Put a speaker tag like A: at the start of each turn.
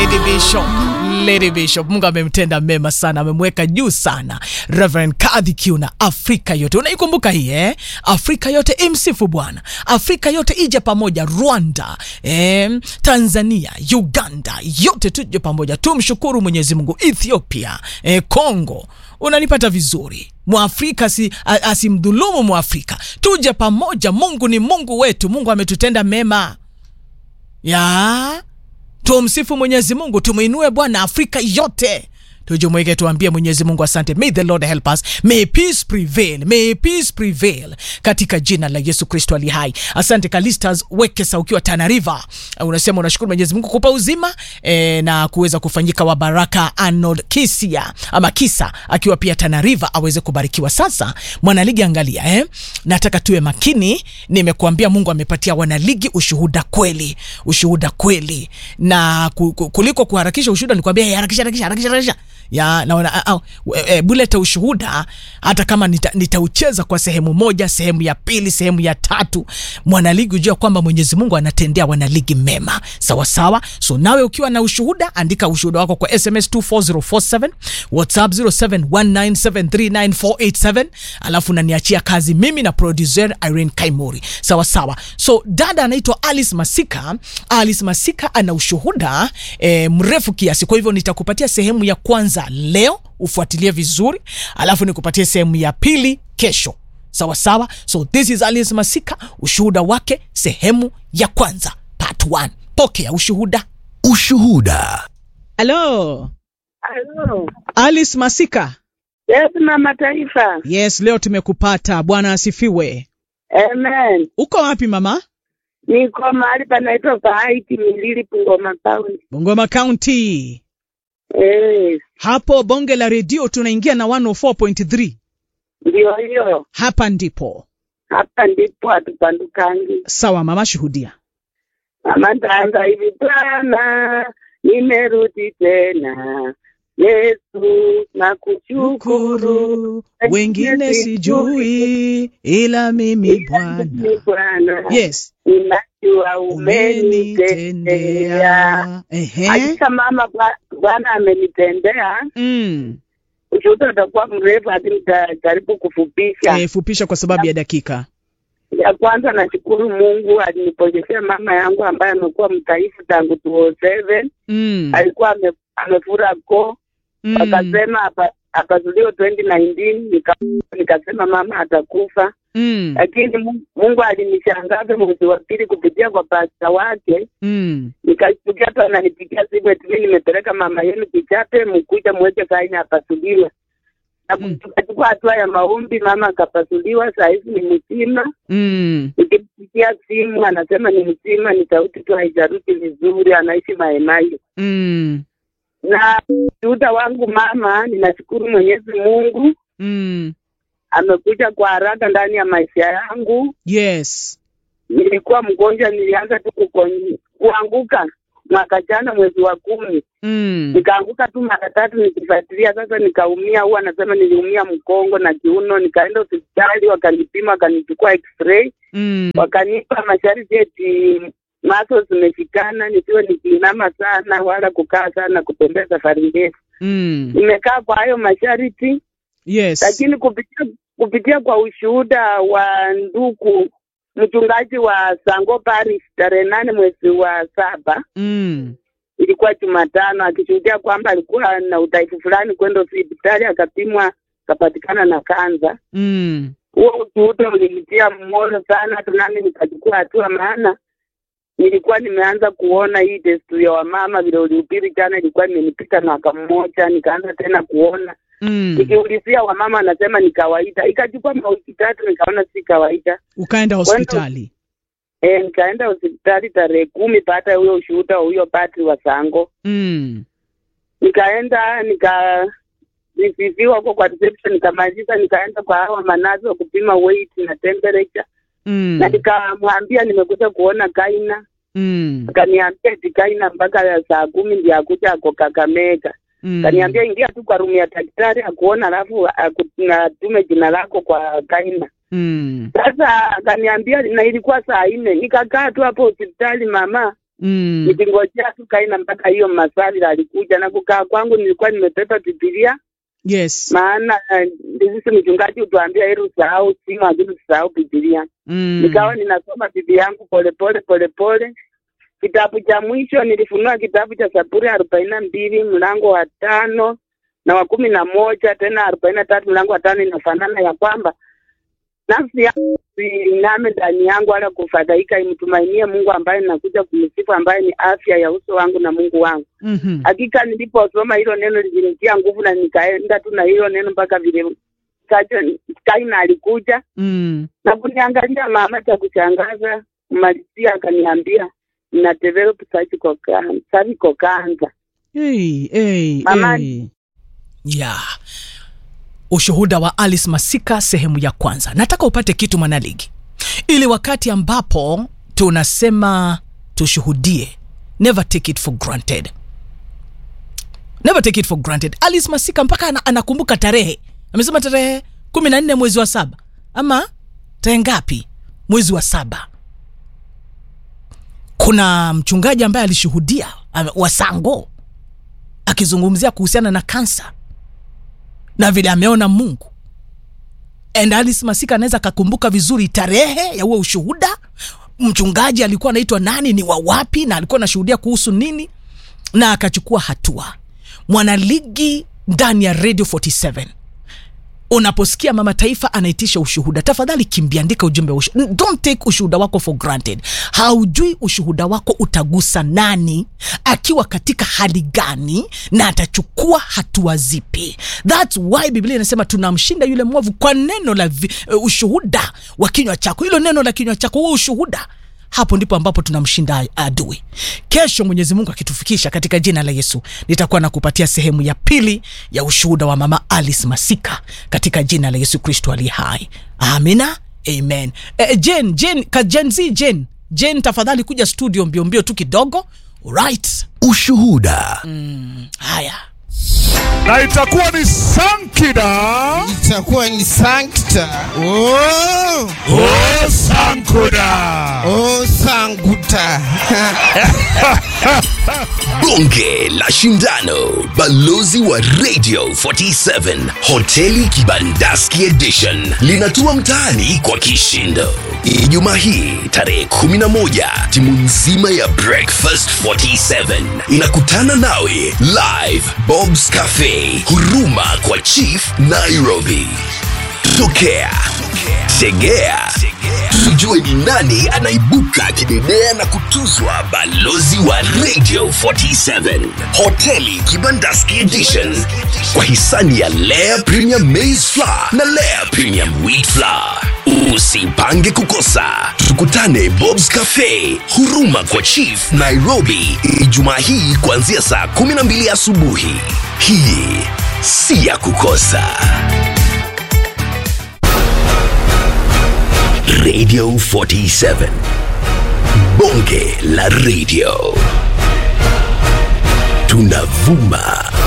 A: Lady Bishop, Lady Bishop, Mungu amemtenda mema sana, amemweka juu sana. Reverend Kadhi Kiuna, Afrika yote unaikumbuka hii eh? Afrika yote imsifu Bwana, Afrika yote ije pamoja, Rwanda eh, Tanzania, Uganda, yote tuje pamoja, tumshukuru Mwenyezi Mungu. Ethiopia eh, Congo, unanipata vizuri Mwafrika si, a- asimdhulumu Mwafrika, tuje pamoja. Mungu ni Mungu wetu, Mungu ametutenda mema ya tumsifu Mwenyezi Mungu, tumwinue Bwana. Afrika yote tujumuike, tuambie Mwenyezi Mungu asante. May the Lord help us, may peace prevail, may peace prevail katika jina la Yesu Kristo ali hai. Asante Kalistas Wekesa ukiwa Tana River, Uh, unasema unashukuru Mwenyezi Mungu kupa uzima e, na kuweza kufanyika wa baraka. Arnold Kisia ama Kisa akiwa pia Tana River aweze kubarikiwa. Sasa mwanaligi, angalia eh, nataka tuwe makini. Nimekuambia Mungu amepatia wanaligi ushuhuda kweli, ushuhuda kweli, na ku- ku- kuliko kuharakisha ushuhuda, nikwambia hey, harakisha harakisha harakisha harakisha ya naona au e, buleta ushuhuda hata kama nita- nitaucheza kwa sehemu moja, sehemu ya pili, sehemu ya tatu, mwanaligi ujua kwamba Mwenyezi Mungu anatendea wanaligi mema sawa sawa. So nawe ukiwa na ushuhuda, andika ushuhuda wako kwa SMS 24047 WhatsApp 0719739487 alafu naniachia kazi mimi na producer Irene Kaimori sawa sawa. So dada anaitwa Alice Masika. Alice Masika ana ushuhuda e, mrefu kiasi, kwa hivyo nitakupatia sehemu ya kwanza leo ufuatilie vizuri, alafu nikupatie sehemu ya pili kesho sawa sawa. So this is Alice Masika, ushuhuda wake sehemu ya kwanza part 1. Pokea ushuhuda.
B: Ushuhuda.
C: Halo,
D: Halo.
C: Alice Masika.
D: Yes, mama taifa.
C: Yes, leo tumekupata. Bwana asifiwe.
D: Amen.
C: Uko wapi mama?
D: Niko mahali panaitwa Pahaiti Milili Bungoma County.
C: Bungoma County.
D: Yes.
C: Hapo bonge la redio tunaingia na 104.3.
D: Ndio hiyo.
C: Hapa ndipo.
D: Hapa ndipo hatupandukangi.
C: Sawa mama, shuhudia.
D: Mama tanga hivi Bwana, nimerudi tena. Yesu nakushukuru.
C: Shukuru, wengine sijui ila mimi Bwana.
D: Ni Bwana.
C: Yes,
D: Ninajua umenitendea.
C: umenitendea. Ehe.
D: Hakika mama, Bwa- Bwana amenitendea.
C: Mm.
D: ushuhuda utakuwa mrefu, lakini nitajaribu kufupisha.
C: Eh, fupisha kwa sababu ya dakika.
D: Ya kwanza, nashukuru Mungu aliniponyeshea mama yangu ambaye amekuwa mtaifu tangu 2007
C: Mm.
D: alikuwa ame, amefura koo
C: Mm.
D: akasema apa- akazuliwa 2019 nika, nikasema mama atakufa,
C: Mm.
D: lakini Mungu- Mungu alinishangaza mwezi wa pili kupitia kwa pasta wake,
C: Mm.
D: nikashtukia tu ananipigia simu eti mimi nimepeleka mama yenu Kichape, mkuja mweke saini apasuliwe na
C: Mm.
D: tukachukua hatua ya maombi, mama akapasuliwa, saa hizi ni mzima.
C: Mm.
D: Nikimpigia simu anasema ni mzima, ni sauti tu haijaruti vizuri, anaishi Maemayo.
C: Mm.
D: Na ushuhuda wangu mama, ninashukuru Mwenyezi Mungu
C: Mm.
D: amekuja kwa haraka ndani ya maisha yangu.
C: Yes.
D: Nilikuwa mgonjwa, nilianza tu kukon- kuanguka mwaka jana mwezi wa kumi,
C: Mm.
D: nikaanguka tu mara tatu nikifuatilia. Sasa nikaumia, huwa anasema niliumia mkongo na kiuno. Nikaenda hospitali, wakanipima, wakanichukua x-ray
C: Mm.
D: wakanipa masharti eti maso zimeshikana, nisiwe nikiinama sana wala kukaa sana, kutembea safari ndefu.
C: Mm.
D: Nimekaa kwa hayo masharti,
C: Yes.
D: lakini kupitia kupitia kwa ushuhuda wa ndugu mchungaji wa Sango Parish tarehe nane mwezi wa saba
C: Mm.
D: ilikuwa Jumatano, akishuhudia kwamba alikuwa na udhaifu fulani, kwenda hospitali akapimwa, akapatikana na kanza.
C: Mm.
D: huo ushuhuda ulinitia moyo sana, hata nami nikachukua hatua, maana nilikuwa nimeanza kuona hii desturi ya wamama vile ulihubiri jana, ilikuwa imenipita mwaka mmoja, nikaanza tena kuona
C: Mm.
D: nikiulizia wamama wanasema ni kawaida. Ikachukua mawiki tatu, nikaona si kawaida.
C: Ukaenda hospitali.
D: E, nikaenda hospitali tarehe kumi baada ya huyo ushuhuda wa huyo padri wa Sango.
C: Mm.
D: Nikaenda nika risiviwa huko kwa reception, nikamaliza, nikaenda kwa hawa manazi wa kupima weight na temperature
C: Mm.
D: na nikamwambia nimekuja kuona Kaina,
C: Mm.
D: akaniambia eti Kaina mpaka ya saa kumi ndio akuja ako Kakamega.
C: Mm.
D: Akaniambia ingia tu kwa rumu ya daktari akuona, alafu aku- na tume jina lako kwa Kaina.
C: Mm.
D: Sasa akaniambia, na ilikuwa saa nne, nikakaa tu hapo hospitali mama,
C: Mm.
D: nikingojea tu kaina mpaka hiyo maswali alikuja na kukaa kwangu nilikuwa nimebeba bibilia
C: Yes.
D: maana eh, sisi mchungaji utuambia heri usahau simu lakini usahau bibilia
C: Mm.
D: nikawa ninasoma bibi yangu polepole polepole kitabu cha mwisho nilifunua kitabu cha saburi arobaini na mbili mlango wa tano na wa kumi na moja tena arobaini na tatu mlango wa tano inafanana ya kwamba nafsi yangu iname ndani yangu wala kufadhaika imtumainie mungu ambaye ninakuja kumsifu ambaye ni afya ya uso wangu na mungu wangu
C: Mhm.
D: hakika niliposoma hilo neno lilinitia nguvu na nikaenda tu na hilo neno mpaka vile Kaja- kaina alikuja
C: Mm.
D: na kuniangalia mama cha kushangaza kumalizia akaniambia na develop cervical can- cervical cancer
C: Hey, hey,
D: Mama-
C: hey.
A: yeah. ushuhuda wa alice masika sehemu ya kwanza nataka upate kitu mwanaligi ili wakati ambapo tunasema tushuhudie never take it for granted never take it for granted alice masika mpaka ana, anakumbuka tarehe amesema tarehe kumi na nne mwezi wa saba ama tarehe ngapi mwezi wa saba kuna mchungaji ambaye alishuhudia ame- wa sango akizungumzia kuhusiana na kansa na vile ameona mungu and alice masika anaweza akakumbuka vizuri tarehe ya huo ushuhuda mchungaji alikuwa anaitwa nani ni wa wapi na alikuwa anashuhudia kuhusu nini na akachukua hatua mwanaligi ndani ya radio 47 unaposikia mama taifa anaitisha ushuhuda tafadhali kimbiandika ujumbe wa ushu... don't take ushuhuda wako for granted haujui ushuhuda wako utagusa nani akiwa katika hali gani na atachukua hatua zipi thats why biblia inasema tunamshinda yule mwovu kwa neno la vi... uh, ushuhuda wa kinywa chako hilo neno la kinywa chako huo ushuhuda hapo ndipo ambapo tunamshinda adui kesho mwenyezi mungu akitufikisha katika jina la yesu nitakuwa nakupatia sehemu ya pili ya ushuhuda wa mama alice masika katika jina la yesu kristo aliye hai amina amen e, jen jen ka jen z jen jen tafadhali kuja studio mbio mbio tu kidogo right
B: Ushuhuda.
A: haya
E: na itakuwa ni sankida
F: itakuwa ni sankta oh,
E: o sankuda
F: oh, sanguta
B: Bonge la Shindano. Balozi wa Radio 47. Hoteli Kibandaski Edition. Linatua mtaani kwa kishindo. Ijumaa hii tarehe 11 timu nzima ya Breakfast 47 inakutana nawe live Bob's Cafe huruma kwa Chief Nairobi. Tokea, tegea, tujue ni nani anaibuka kidedea na kutuzwa balozi wa Radio 47 Hoteli Kibandaski Edition kwa hisani ya Lea Premium Maize Flour na Lea Premium Wheat Flour. Usipange kukosa, tukutane Bob's Cafe huruma kwa Chief Nairobi Ijumaa hii kuanzia saa 12 asubuhi. Hii si ya kukosa. Radio 47. Bonge la radio. Tunavuma